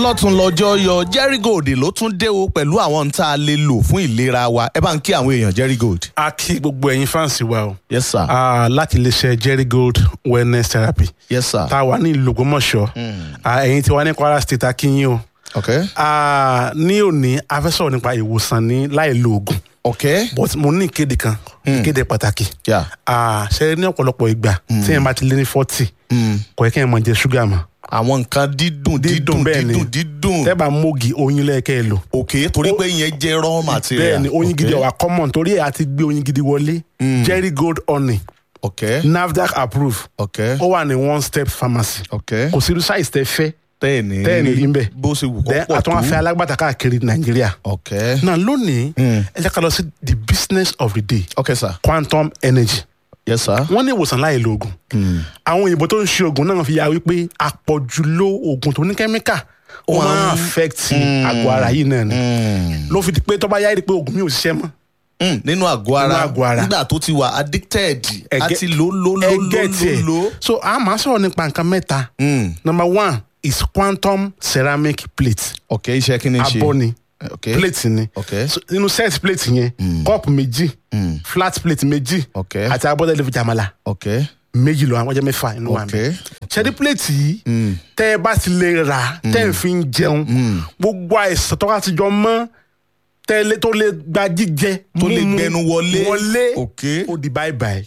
lọ́tún lọ́jọ́ yọ Jerry Gold ló tún dé o pẹ̀lú àwọn tá a lè lò fún ìlera wa ẹ bá ń kí àwọn èèyàn Jerry Gold. a kí gbogbo ẹ̀yin fáǹsì wa o yes sir Ah, láti iléeṣẹ́ Jerry Gold wellness therapy yes sir tá a wà ní ìlú Ògbómọ̀ṣọ́ Ah, ẹ̀yin tí wà ní Kwara state a kí yín o ok Ah, ní òní a fẹ́ sọ̀rọ̀ nípa ìwòsàn ní láì lo oògùn ok but mo ní ìkéde kan ìkéde pàtàkì yeah. Ah, ṣe ní ọ̀pọ̀lọpọ̀ ìgbà tí yẹn bá ti lé ní forty kò yẹ kí yẹn máa jẹ ṣúgà mọ́ àwọn nǹkan dídùn dídùn bẹ́ẹ̀ ni. dídùn dídùn tẹ́ bá mógi oyin lẹ́ẹ̀kẹ́ ẹ lò ok torí pé ìyẹn jẹ́ raw material bẹ́ẹ̀ ni oyin gidi Ok. ọ̀wà common torí ẹ̀ àti gbé oyin gidi wọlé Jerry Gold honey ok NAFDAC approve ok ó wà ní one step pharmacy ok kò sí irú size tẹ́ fẹ́ tẹ́ẹ̀ni tẹ́ẹ̀ni rí ń bẹ̀. bó ṣe wù kó then pọ̀ àtúnwá fẹ́ tó alágbàtà káàkiri nàìjíríà ok náà lónìí ẹ jẹ́ ká lọ sí the business of the day ok sir quantum energy yes sir wọ́n ní ìwòsàn láì lo oògùn àwọn òyìnbó tó ń ṣe oògùn náà fi ya wípé àpọ̀jù lo oògùn tó ní kẹ́míkà ó Wọ́n- máa ń affect àgọ́ ara yìí náà ni ló fi di pé tó bá yá rí pé oògùn mi ò ṣiṣẹ́ mọ́ Mm, nínú àgọ́ ara Nínú àgọ́ ara. nígbà tó ti wà addicted Ẹgẹ́- àti lò lò lò lò ẹgẹ́ tiẹ̀ lò lò. so a máa sọ̀rọ̀ nípa nǹkan mẹ́ta Mm, number one is quantum ceramic plate ok iṣẹ́ kí ni ṣe abọ́ ni ok plate ni ok so, nínú set plate yẹn cup méjì flat plate méjì ok àti abọ́dẹ́lẹ́ fi jàmàlà ok méjì lọ àwọn jẹ́ mẹ́fà inú wa ok mi ṣẹ́dí plate yìí tẹ́ ẹ bá ti lè rà tẹ́ ẹ fi ń jẹun gbogbo àìsàn tó bá ti jọ mọ́ tẹ́lẹ̀ tó lè gba jíjẹ tó lè mímu, gbẹnu wọlé wọlé ok ó di bye bye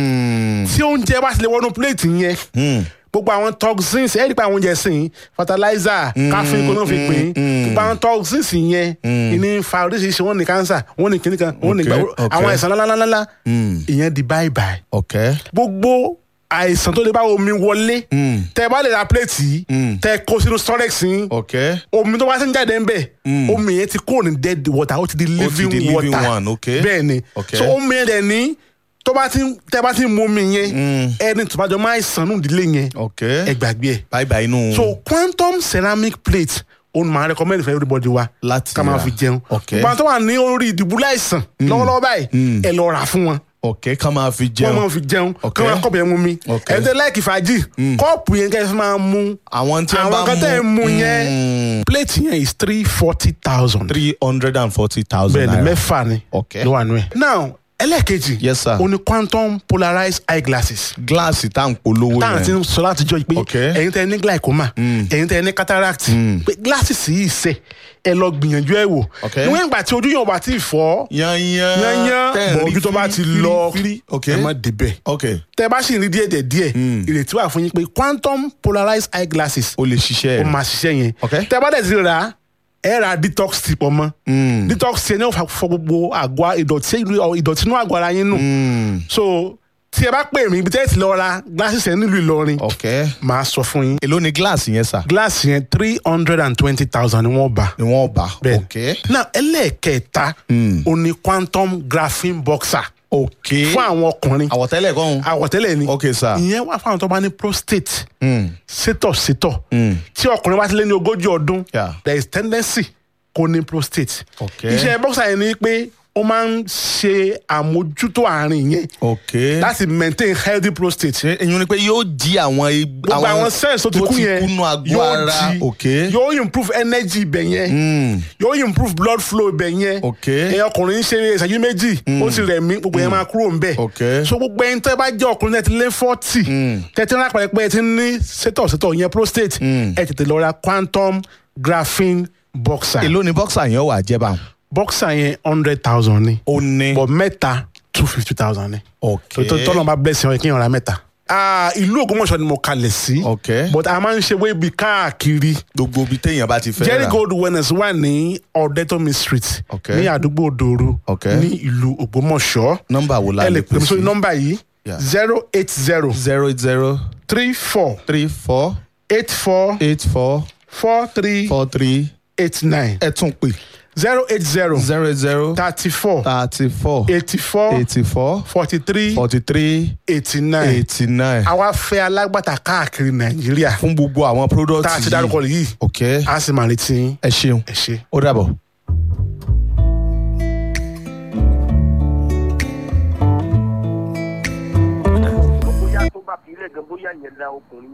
Mm, tí oúnjẹ bá ti lè wọnú plate yẹn mm, gbogbo àwọn toxins ẹ rí pé àwọn oúnjẹ sìn fertilizer káfíń kó náà fi pín gbogbo àwọn toxins yẹn ìní fa oríṣiríṣi wọn ní cancer wọn ní kíníkan wọn ní Okay, gbà okay. àwọn àìsàn ńláńláńlá mm, ìyẹn di bye bye ok gbogbo àìsàn tó lè bá omi wọlé Mm. tẹ bá lè ra plate yìí tẹ kó sínú storage yìí ok omi tó bá ti ń jáde ń bẹ omi yẹn ti kúrò ní dead water ó ti di living di living water one, okay. bẹ́ẹ̀ ni Okay. so omi yẹn dẹ̀ ní tó bá ti tẹ bá ti mu omi yẹn ẹni tó bá jọ máa sàn nù ìdílé yẹn ok ẹ gbàgbé ẹ bye bye inú so quantum ceramic plate òun máa recommend for everybody wa Láti ká máa rà. fi jẹun Okay. gbogbo àwọn tó wà ní orí ìdìbò láìsàn lọ́wọ́lọ́wọ́ báyìí ẹ lọ rà fún wọn ok ká máa fi wọ́n jẹun máa fi jẹun kí Okay. wọ́n kọ́ọ̀pù yẹn mú mi Okay. ẹ̀ ń tẹ́ láìkì fàájì kọ́ọ̀pù yẹn kẹ́ ẹ fi máa mú àwọn tí wọ́n bá àwọn kan tẹ́ ẹ mú yẹn Mm, plate yẹn is three forty thousand three hundred and forty thousand bẹ́ẹ̀ ni naira mẹ́fà ni Okay. ló wà nù ẹ̀. now ẹlẹ́ẹ̀kejì Yes, sir. o ní quantum polarized eyeglasses gíláàsì tá à ń polówó táwọn ti yẹn ń sọ látijọ́ yìí pé Okay. ẹ̀yin tẹ́ ẹ ní glaucoma ẹ̀yin tẹ́ ẹ ní cataract pé glasses yìí sẹ̀ ẹ lọ gbìyànjú ẹ wò Okay. níwọ̀n ìgbà tí ojú yóò bá ti fọ́ yanyan yányán tẹ́ ẹ̀ bọ̀ rí ojú tó bá ti fírí, lọ fírí, ok ẹ má débẹ̀ ok tẹ́ bá sì ń rí díẹ̀ díẹ̀ díẹ̀ ìrètí wà fún yín pé quantum polarized eyeglasses o lè ṣiṣẹ́ ó rẹ̀ máa ṣiṣẹ́ yẹn Okay. tẹ́ bá dẹ̀ ti rà á ẹ ra detox tip ọmọ detox yẹn ní ó fa- fọ gbogbo àgọ́ ìdọ̀tí ìdọ̀tí inú àgọ́ ara yín nù so tí ẹ bá pè mí ibi tẹ́ ẹ ti lọ ra glasses yẹn nílùú Ìlọrin ok màá sọ fún yín èló ni gíláàsì yẹn sà glass yẹn three hundred and twenty thousand ni wọ́n bá ni wọ́n bá bẹ́ẹ̀ ok náà ẹlẹ́ẹ̀kẹta ó ní quantum graphene boxer ok fún àwọn ọkùnrin àwọ̀tẹ́lẹ̀ kan àwọ̀tẹ́lẹ̀ ni ok sir ìyẹn wà fún àwọn tó bá ní prostate sétọ̀ sétọ̀ tí ọkùnrin bá ti lé ní ogójì ọdún Yeah. there is tendency kó ní prostate Okay. iṣẹ́ boxer yẹn ni pé ó máa ń ṣe àmójútó àárín yẹn ok láti maintain healthy prostate ṣe èyí ni pé yóò jí àwọn ig- gbogbo àwọn cells tó ti kú yẹn kúnú àgọ́ yóò ara jí ok yóò improve energy ibẹ̀ yẹn yóò improve blood flow ibẹ̀ yẹn Ok. ẹ̀yin ọkùnrin ń ṣe ìṣẹ́jú méjì ó sì rẹ̀ mí gbogbo yẹn máa kúrò ńbẹ̀ Ok. so gbogbo ẹni tẹ́ bá jẹ́ ọkùnrin tẹ́ ti lé forty tẹ́ ti ń rápẹ̀rẹ̀ pé ẹ ti ní sétọ̀ sétọ̀ yẹn prostate ẹ tètè lọ ra quantum graphene boxer èló ni bọ́ksà yẹn wà jẹ́ bá wọn. boxer yẹn hundred thousand ni ó ní but mẹ́ta two fifty thousand ni ok tó tọ́nà bá bless yẹn kí yẹn ra mẹ́ta. Ah, ìlú Ògbómọ̀ṣọ́ ni mo kalẹ̀ sí Ok. but a máa ń ṣe wébi káàkiri gbogbo ibi téèyàn bá ti fẹ́ Jerry rà Gold wellness wà ní Ọ̀dẹ́tọ́mi street Ok. ní àdúgbò Òdòrò Ok. ní ìlú Ògbómọ̀ṣọ́ nọ́mbà wo la ẹ lè lè pè pè mí sórí sí nọ́mbà yìí Yeah. zero eight zero zero eight zero three four three four eight four eight four four three four three eight nine ẹ tún pè zero eight zero zero eight zero thirty four thirty four eighty four eighty four forty three forty three eighty nine eighty nine àwa fẹ́ alágbàtà káàkiri Nàìjíríà fún gbogbo àwọn product tá a ti dárúkọ yìí ok a sì máa retí yín. ẹ ṣeun ẹ ṣé. ó dàbọ̀. bóyá tó bá fi ilé gan bóyá yẹn la ọkùnrin yẹn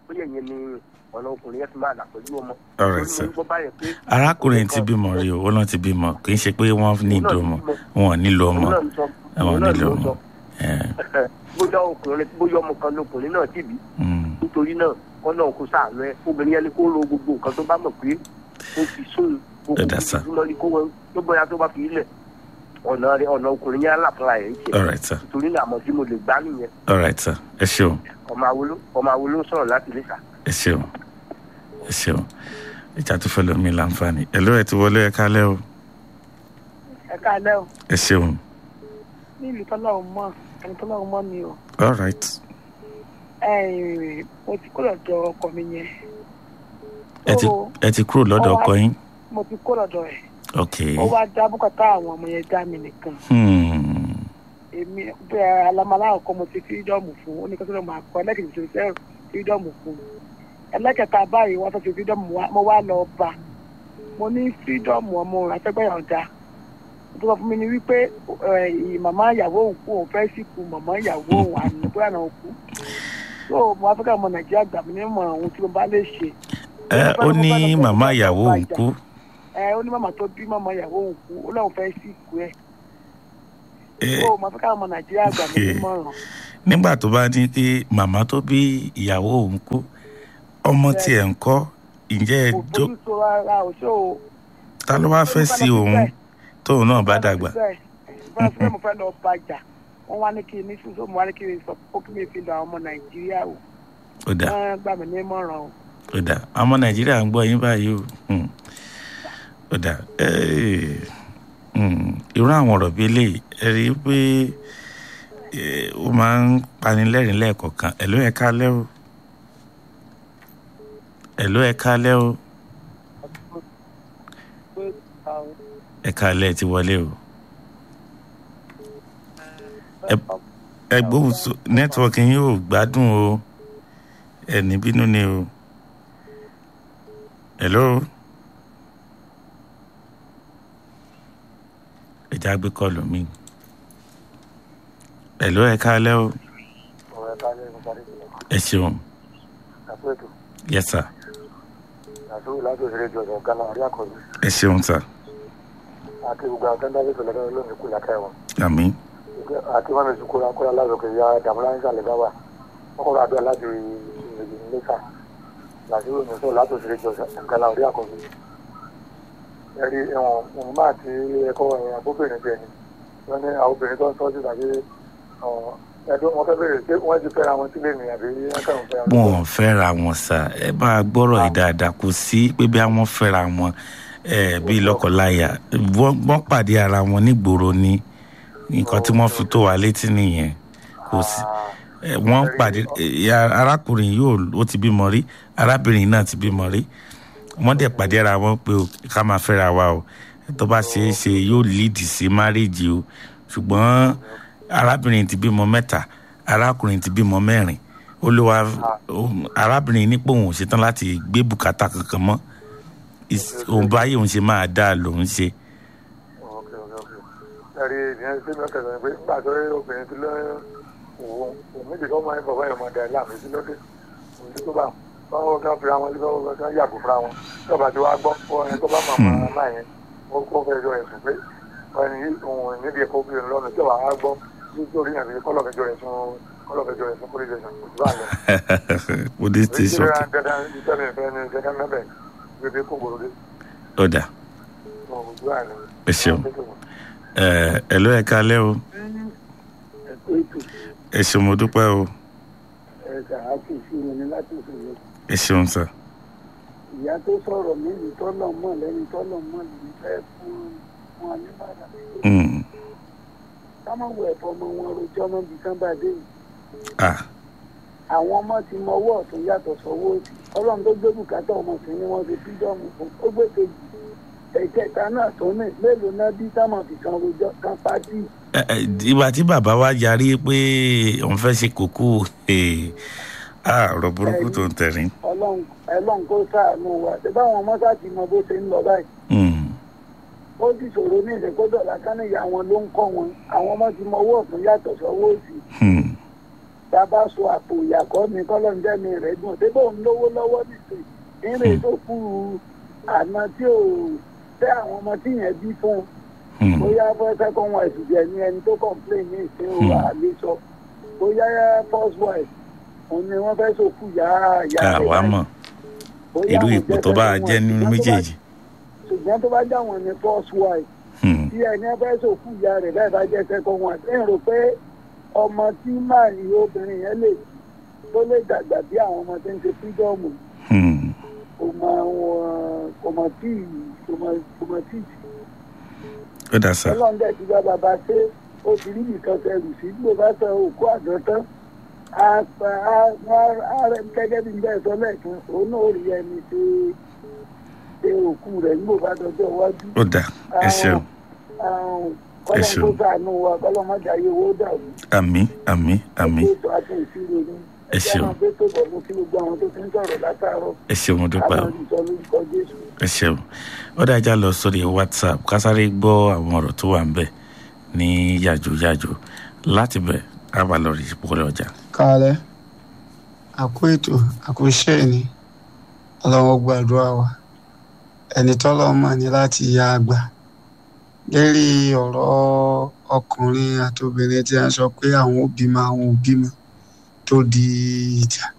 bóyá ìyẹn ni ọ̀nà ọkùnrin yẹn fi máa là pẹ̀lú ọmọ. All right, Torí mo sir. ń gbọ́ báyẹn pé arákùnrin ti bímọ rí o ó náà ti bímọ kì í ṣe pé wọ́n ní ìdó ọmọ wọn ò nílò ọmọ òun náà ń sọ àwọn òun náà nílò ló ń ọmọ. sọ Eh, bóyá ọkùnrin bóyá ọmọ kan lọkùnrin náà ti bí mm, nítorí náà wọn náà kó sàánú ẹ obìnrin yẹn ni kó ro gbogbo nǹkan tó bá mọ̀ pé ó fi sóun gbogbo Ẹ dá sá. ìdúná ni kó wọn tó bóyá tó bá fi ilẹ̀ ọ̀nà rẹ ọ̀nà ọkùnrin yẹn aláfúnra ẹ̀ ń ṣe all right sir nítorí náà àmọ́ tí mo lè gbá nìyẹn all right sir ẹ ṣeun ọmọ awolo ọmọ awolo ń sọ̀rọ̀ láti lè sà. ẹ ṣeun ẹ ṣeun ìjà tó fẹ́ lómi láǹfààní ẹ ló ẹ ti wọlé ẹ kálẹ́ o ẹ káalẹ́ o ẹ ṣeun ní ìlú tọ́lọ́run mọ́ ẹni tọ́lọ́run mọ́ mi o all right Ẹ̀ẹ́n, mo ti kó lọ́dọ̀ ọkọ mi yẹn ẹ ti Ó- ẹ ti kúrò lọ́dọ̀ ó wá- ọkọ yín mo ti kó lọ́dọ̀ ẹ̀ ok ó wá dá bùkátà àwọn ọmọ yẹn dá mi nìkan hmm, èmi bẹ́ẹ̀ alamala ọkọ mo ti fírídọ́ọ̀mù fún ó ní kí wọ́n máa kọ́ ẹlẹ́kẹ̀ẹ́ tó fẹ́ fírídọ́ọ̀mù fún ẹlẹ́kẹ̀ẹ́ta báyìí wọ́n tó fi fírídọ́ọ̀mù wá mo wá lọ bá mo ní fírídọ́ọ̀mù ọmọ àtẹ́gbẹ́yàn dá tó sọ fún mi ni wípé ẹ̀, màmá ìyàwó òun kú òun fẹ́ sìnkú màmá ìyàwó òun àná bóyá náà kú so mo wá fẹ́ kí ọmọ nàìjíríà gbà mí nímọ̀ ohun tí mo bá lè ṣe ẹ ó ní màmá ìyàwó òun kú ẹ ó ní màmá tó bí màmá ìyàwó òun kú ó lóun fẹ́ sìnkú ẹ̀ ẹ so mo fẹ́ kí ọmọ nàìjíríà gbà mí nímọ̀ràn nígbà tó bá ní pé màmá tó bí ìyàwó òun kú ọmọ tiẹ̀ ń kọ́ ǹjẹ́ ẹ kò jó fojú so rárá o ṣé o. ta ló wá fẹ́ sí òun tóun náà bá dàgbà bẹ́ẹ̀ fẹ́ mo fẹ́ lọ bàjà wọ́n wá ní kí n ní sísọ mo wá ní kí n sọ pé kí mi fi lọ àwọn ọmọ nàìjíríà o ó dà wọ́n gbà mí ní ìmọ̀ràn o. ó dà ọmọ nàìjíríà ń gbọ́ yín báyìí o Hmm. ó dà Eh, hmm, irú àwọn ọ̀rọ̀ bíi eléyìí ẹ rí i pé eh, ó máa ń panilẹ́rìn lẹ́ẹ̀kọ̀ọ̀kan ẹ̀ ló ẹ̀ kálẹ́ o ẹ̀ ló ẹ̀ kálẹ́ o ẹ̀ kálẹ́ ti wọlé o Ẹ- ẹ gbóhùn so nẹ́tíwọ́ọ̀kì yín ò gbádùn o ẹ̀ ní bínú ni o hello ẹ já gbé kọlù mi hello ẹ kálẹ́ o ọ̀rọ̀ ẹ̀ka ní ẹ̀ka ní ìpínlẹ̀ ẹ ṣeun àpẹẹtù yes sir àtúwò láti òṣèré jọ ọ̀gá náà rí àkọ́bí ẹ ṣeun sir àti gbogbo àwọn kẹ́ńdà fífẹ̀ lọ́dọ̀ lónìí kù lákẹ́ wọn àmín àti wọn mi sùkúrú akọ́lá lásòkè ya dàmúlá ń sàlẹ̀ báwà ọkọ̀ àdúrà láti ìrìnàjò nílẹ̀ṣà láti ìròyìn sọ̀rọ̀ láti òṣèré jọ ọ̀gá náà rí àkọ́bí ẹ̀rí ẹ̀wọ̀n òun máa ti ẹ̀kọ́ ẹ̀yìn abóbìnrin bẹ́ẹ̀ ni wọ́n ní àwọn obìnrin tó ń tọ́jú tàbí ẹ̀dùn wọn fẹ́ bèrè pé wọ́n ti fẹ́ra wọn sílé ni àbí wọ́n kàn ń fẹ́ra wọn ò fẹ́ra wọn sà ẹ bá a gbọ́rọ̀ yìí dáadáa kò sí pé bí àwọn fẹ́ra wọn ẹ bíi lọ́kọláya wọ́n wọ́n pàdé ara wọn nígboro ni nǹkan tí wọ́n fi tó wa létí nìyẹn kò sí ẹ, wọ́n pàdé ẹ, arákùnrin yóò ó ti bímọ rí arábìnrin náà ti bímọ rí wọ́n dẹ̀ pàdé ara wọn pé o, ká máa fẹ́ra wa o tó bá ṣeé ṣe yóò líìdì sí márèèjì o ṣùgbọ́n arábìnrin ti bímọ mẹ́ta arákùnrin ti bímọ mẹ́rin olúwa òun- arábìnrin nípò òun ò ṣetán láti gbé bùkátà kankan mọ́ Is- òun báyìí òun ṣe máa dáa lòun ṣe ọ̀kẹ́ ọ̀kẹ́ ọ̀kẹ́ ẹ̀rí ìdíyẹn sí mẹ́kẹ̀ẹ́ sọ pé nígbà tó rí obìnrin ti lọ́yọ́ òun òun méjì kọ́ máa ń bọ̀ báyọ̀ máa dẹ̀ láàmì sí lọ́dẹ òun ti tó bá báwọn kan fira wọn lébẹ́ wọn kan yàgò fira wọn tọ́ba tí wàá gbọ́ fún ẹni tó bá màmá náà yẹn wọ́n kó fẹ́ jọ ẹ̀sùn pé ẹni yìí òun níbi ẹ̀kọ́ obìnrin lọ́nà tí wàá gbọ́ nítorí àbí kọ́lọ̀fẹ́jọ ẹ̀sùn kọ́lọ̀fẹ́jọ ẹ̀sùn police station kò sí bá lọ. police station ìdílé dandan ìtẹ́lẹ̀ ìfẹ́ ni ìjẹ́ká mẹ́bẹ̀ gbé kó gbòòrò dé. ọ̀dà wọn kò sí bá lọ. ẹ ṣeun ẹ ẹ ló ẹ kálẹ́ o ẹ̀kọ́ ètò ẹ ṣeun mo dúpẹ́ o ẹ̀ka àti ìṣirò ní láti ìṣòro ẹ ṣeun sà ìyá tó sọ̀rọ̀ mílì tọ́lọ̀ mọ̀ lẹ́ni tọ́lọ̀ mọ̀ lẹ́ni fẹ́ fún wọn nígbàdàn Mm. káwọn wọ ẹ̀fọ́ ọmọ wọn rojọ́ mọ́ bí kán bá dé yìí ah àwọn ọmọ ti mọ ọwọ́ ọ̀tún yàtọ̀ sọ́wọ́ òsì ọlọ́run tó gbé bùkátà ọmọ sí ni wọ́n fi fídọ́ọ̀mù fún ó gbé kejì ẹ̀kẹta náà tó ní mélòó náà bí táwọn fi kan rojọ́ kan pátì ẹ ẹ ìgbà tí bàbá wa yarí pé òun fẹ́ ṣe kókó eh, ah ọ̀rọ̀ burúkú tó ń tẹ̀rín ọlọ́run ẹlọ́run kó sáànù wa ṣé báwọn ọmọ sáà ti mọ bó ṣe ń lọ báyìí Mm. ó sì ṣòro ní ìṣèkódọ̀ lásán ìyá wọn ló ń kọ́ wọn àwọn ọmọ ti mọ ọwọ́ ọ̀tún yàtọ̀ sọ́wọ́ òsì Hmm. tá a bá so àpò ìyàkọ́ mi kọ́lọ́ńdẹ́mi rẹ̀ dùn débò ń lówó lọ́wọ́ nìsín ìrìn tó kú àná tí ò tẹ́ àwọn ọmọ tí yẹn bí fún un Hmm. bóyá fẹ́ second wife jẹ ní ẹni tó complain ní ìsìn o Hmm. àlè sọ bóyá first wife òun ni wọ́n fẹ́ sòkú yá yá ká wàá mọ̀ bóyá irú àwọn ipò jẹ́ tó bá second jẹ́ wife. nínú Ṣùgbọ́n tó bá- méjèèjì. ṣùgbọ́n tó bá já wọn ní first wife Hmm. tí ẹni fẹ́ sòkú ìyá rẹ̀ bẹ́ẹ̀ bá jẹ́ second wife ẹ̀ rò pé ọmọ tí máa yí obìnrin yẹn lè tó lè dàgbà bí àwọn ọmọ tó ń ṣe fídọ́ọ̀mù Hmm. kò mọ wọn kò mọ tí kò mọ kò mọ tí ó dà sá ọlọ́run dẹ̀ ti bá bàbá ṣe ó ti rí nìkan tẹrù sí bí o bá sọ òkú àjọ tán á pa á á rẹ gẹ́gẹ́ bí bẹ́ẹ̀ sọ lẹ́ẹ̀kan òun náà ó rí ẹni ṣe ṣe òkú rẹ̀ nígbò bá dọjọ́ iwájú. ó dà ẹ ṣeun kọ́lọ́n ṣeun. kó sànù wa kọ́lọ́n má jàyè owó dàrú. àmì àmì àmì ètò àti ìṣirò ni. Ẹ ṣeun. ìjọba gbé tó bọ̀ fún kí gbogbo àwọn tó ti ń sọ̀rọ̀ látàárọ̀. ẹ ṣeun mo dúpẹ́ o àwọn ìsọ lórúkọ Jésù. ẹ ṣeun ó dájà lọ sórí whatsapp kásáré gbọ́ àwọn ọ̀rọ̀ tó wà ń bẹ̀ ní yàjóyàjó láti bẹ̀ á bá lọ rí ìpínlẹ̀ ọjà. kálẹ̀ àkó ètò àkóṣe ni ọlọ́wọ́ gbàdúrà wa ẹni tọ́lọ́ mọ̀ ní láti ya àgbà lérí ọ̀rọ̀ ọkùnrin àti obìnrin tí a sọ pé àwọn ò bímọ àwọn ò bímọ tó di ìjà